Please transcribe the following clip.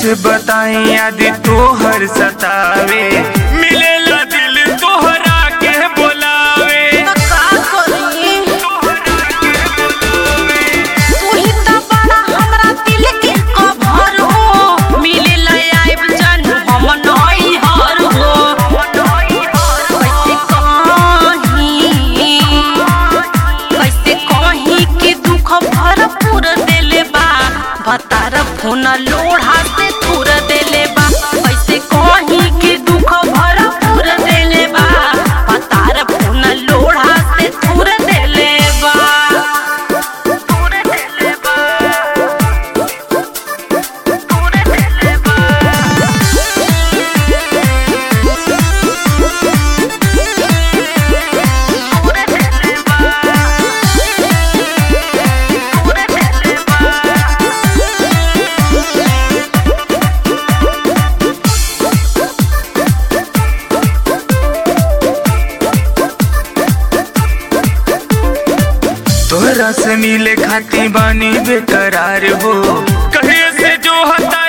कैसे बताई आदि तोहर सतावे मिलेला दिल तोहरा के बोलावे तो का करी तू ही तो बड़ा हमरा दिल के कभर हो मिले आइब जन हम नई हर हो कैसे कहीं कैसे कहीं कि दुख भरपूर देले बा भतार फोन लोढ़ा से थुर देले बा कैसे कहीं कि दुख भरपूर देले बा भतार फोन लोढ़ा से थुर देले बा थुर देले बा थुर देले बा तोहरा से मिले खाती बानी बेकरार हो कहे से जो हता